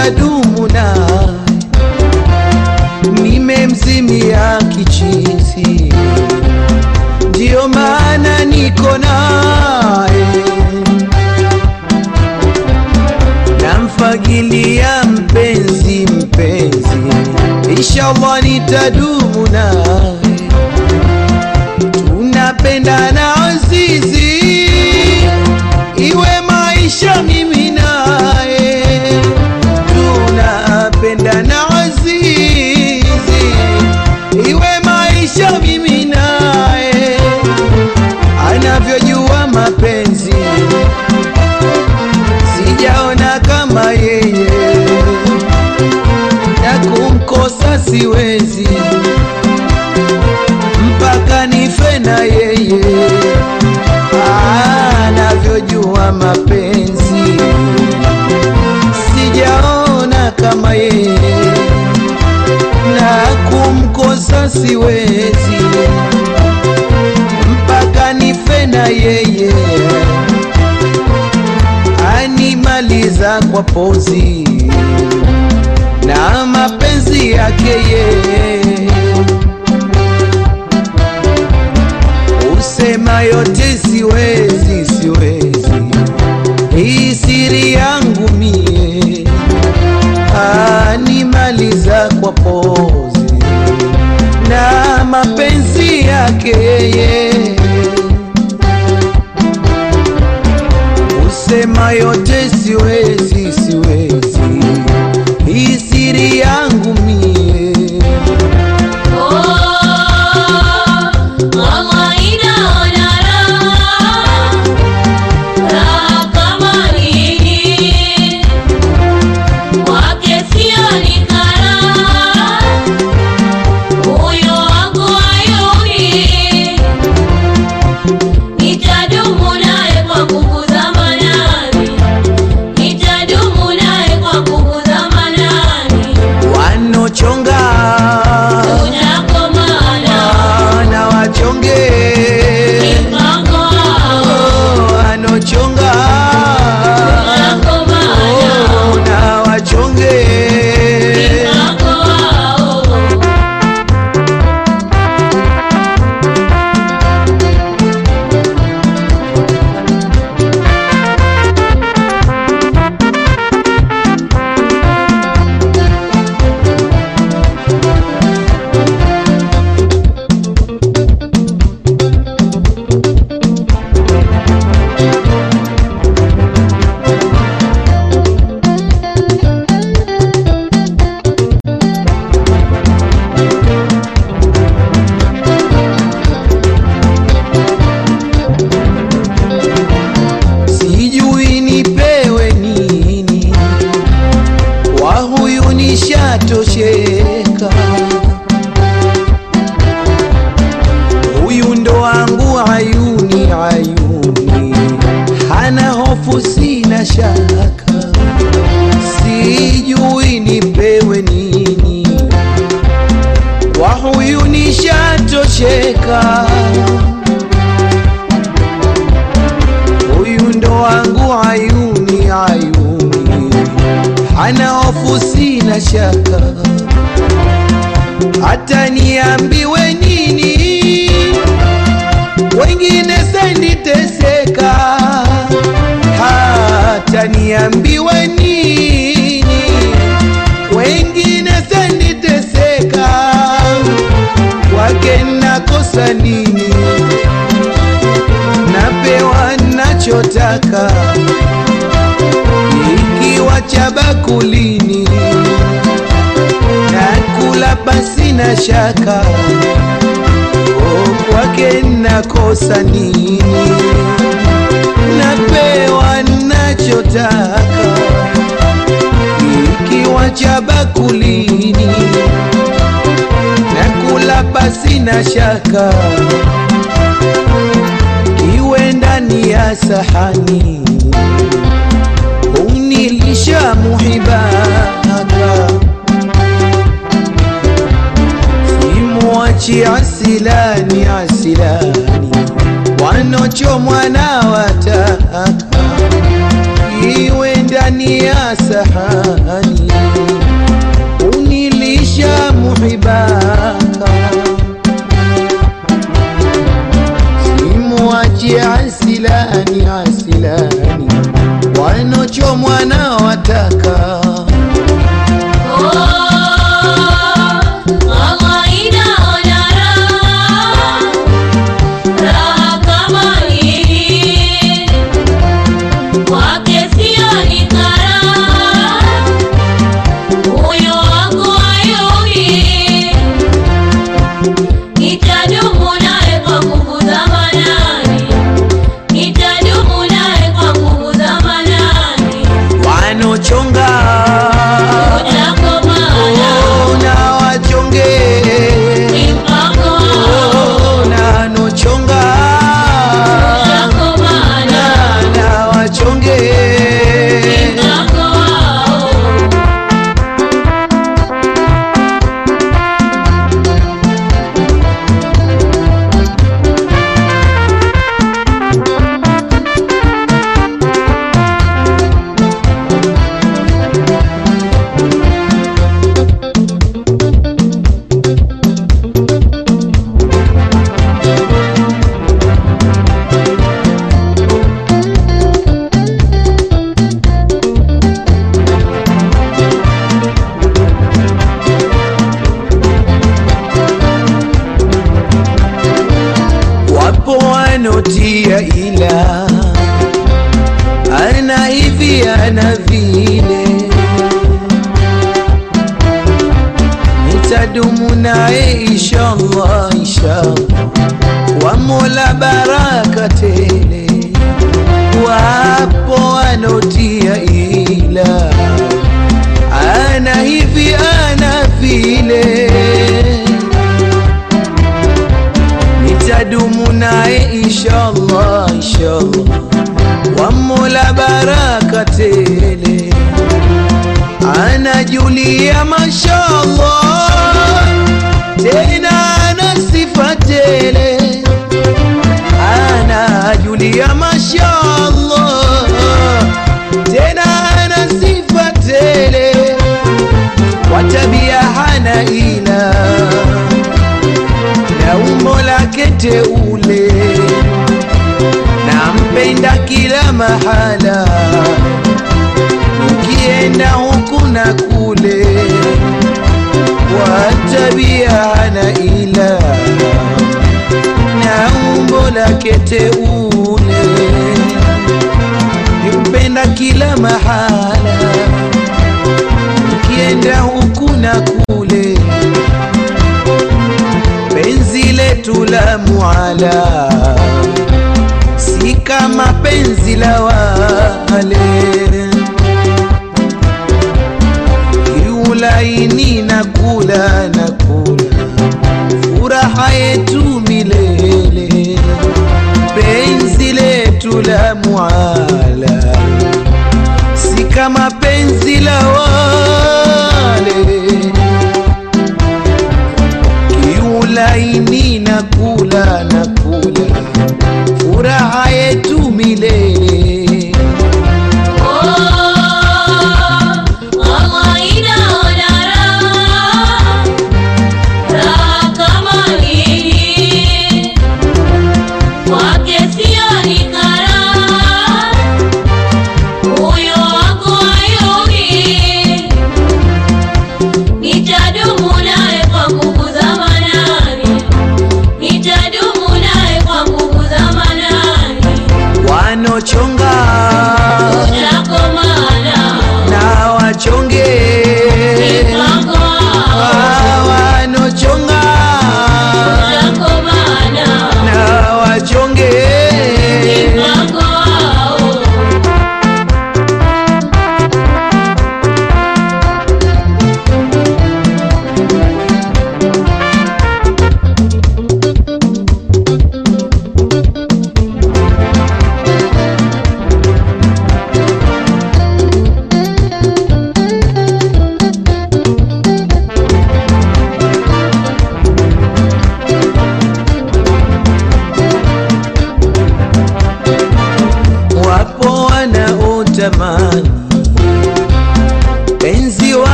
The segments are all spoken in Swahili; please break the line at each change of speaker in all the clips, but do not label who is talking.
nitadumu naye, nimemzimia kichizi, ndiyo maana niko naye, namfagilia mpenzi mpenzi, inshallah nitadumu naye, tunapendana azizi, iwe maisha mimi naye, tunapendana azizi, iwe maisha mimi naye, anavyojua mapenzi sijaona kama yeye, na kumkosa siwezi mpaka nife na yeye, Ah, anavyojua mapenzi sijaona kama yeye, na kumkosa siwezi mpaka nife na yeye animaliza kwa pozi na mapenzi yake yeye, usema yote siwezi, siwezi, hii siri yangu mie, animaliza kwa pozi na mapenzi yake yeye kusema yote siwezi, siwezi, hii siri yangu mie.
Nitadumu naye kwa nguvu za manani, nitadumu naye kwa nguvu za manani,
Wanochonga
tunakomana
na wachonge,
mpango wao,
Oh, wanochonga
tunakomana
Oh, na wachonge
mpango wao.
sijui nipewe nini, kwa huyu nishatosheka. Huyu ndo wangu ayuni, ayuni, hana hofu, sina shaka, sijui nipewe nini, kwa huyu nishatosheka. huyu ndo wangu ayuni ayuni, hana hofu, sina shaka, hata niambiwe nini, wengine senditeseka, hata niambiwe nini, wengine senditeseka, kwake nakosa nini? napewa nachotaka, ikiwa cha bakulini nakula basi na shaka, o kwake nakosa nini? Napewa nachotaka, ikiwa cha bakulini nakula basi na shaka iwe ndani ya sahani unilisha muhibaka simwachi asilani asilani wanochomwa na wataka iwe ndani ndani ya sahani unilisha muhibaka simuache asilani asilani wanochomwa na wataka
Allah inaona raha, raha kama hii. Kwake sioni karaha, moyo wangu hayui. Nitadumu naye kwa nguvu za manani, nitadumu naye kwa nguvu za manani.
wanochonga
Utakomana,
oh, na wachonge
ni mpango wao.
oh, na nochonga
Utakomana,
na, na wachonge
ni mpango wao.
wapo wanotia ila ana hivi ana vile nitadumu naye inshallah inshallah wa mola baraka tele wapo wanotia ila ana hivi ana vile nitadumu naye inshallah inshallah wa mola baraka tele anajulia mashallah tena ana sifa tele anajulia mashallah tena ana sifa tele kwa tabia hana ila na umbo lake teule nampenda kila mahala ukienda huku na kule kwa tabia hana ila na umbo lake teule nimpenda kila mahala ukienda huku na kule penzi letu la muala si kama penzi la wale kiulaini na kula na kula furaha yetu milele penzi letu la muala si kama penzi la wale kiulaini na kula na kula furaha yetu milele
Allah inaona raha, raha kama hii. Kwake sioni karaha,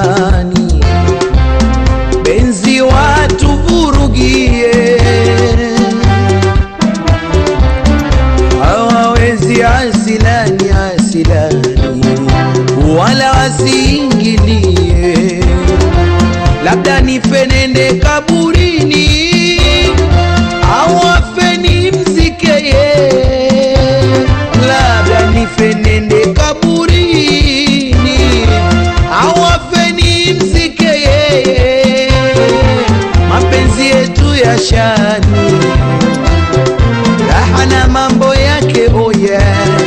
zamani benzi watu vurugie hawawezi asilani asilani wala wasiingilie labda nifenende kaburini au afeni mzikeye labda nifenende kaburini au afeni mzikeye mapenzi yetu ya shani raha na mambo yake oye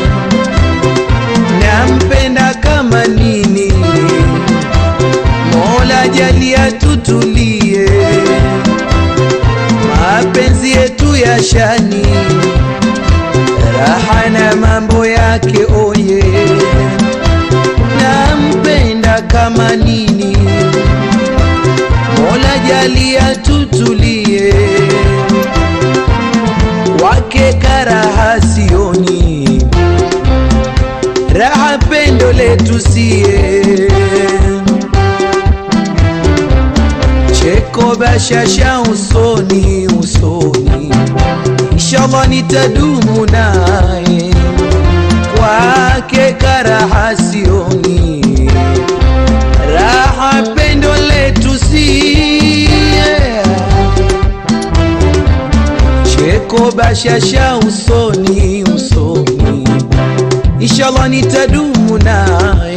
nampenda kama nini mola jalia tutulie mapenzi yetu ya shani raha na mambo yake oye nampenda kama nini mola jalia tutulie wake karaha sioni raha pendo letu sie cheko bashasha usoni usoni inshallah nitadumu naye kwake karaha sioni raha pendo letu sie cheko bashasha usoni usoni inshallah nitadumu naye